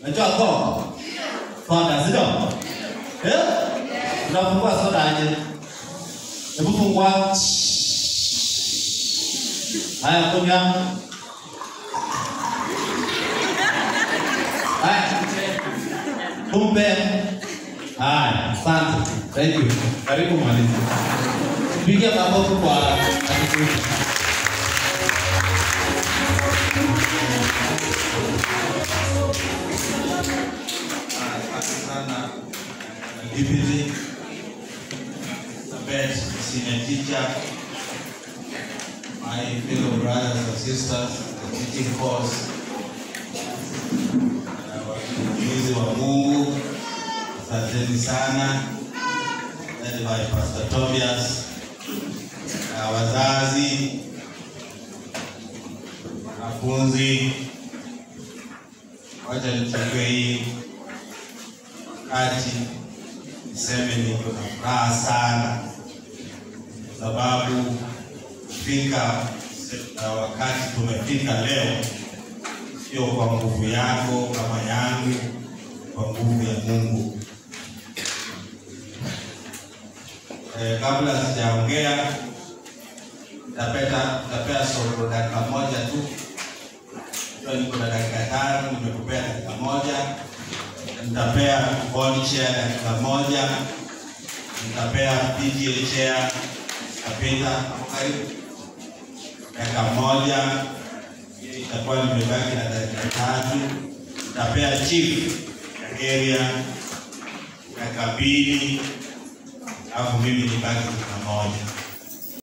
Unajua Coke? Soda, sio? Eh? Unafungua soda aje? Hebu fungua. Haya, kunywa. Haya. Tumpe. Haya, asante. Thank you. Karibu mwalimu. Pigia makofi kwa Atiku. Asante sana Deputy Sabet, senior teacher, my fellow brothers and sisters, the teaching force, na watumizi wa Mungu, asanteni sana, led by Pastor Tobias, na wazazi, wanafunzi, wacha nichukue hii wakati niseme niko na furaha sana kwa sababu kufika na wakati tumefika leo sio kwa nguvu yako kama yangu, kwa nguvu ya Mungu. Eh, kabla sijaongea tapeta tapea solo dakika moja tu. Leo niko na dakika tano, nimekupea dakika moja nitapea bond chair dakika moja, nitapea PTA chair kapita hapo karibu dakika moja, hiyo itakuwa nimebaki na dakika tatu. Nitapea chief ya area dakika mbili, alafu mimi nibaki dakika moja.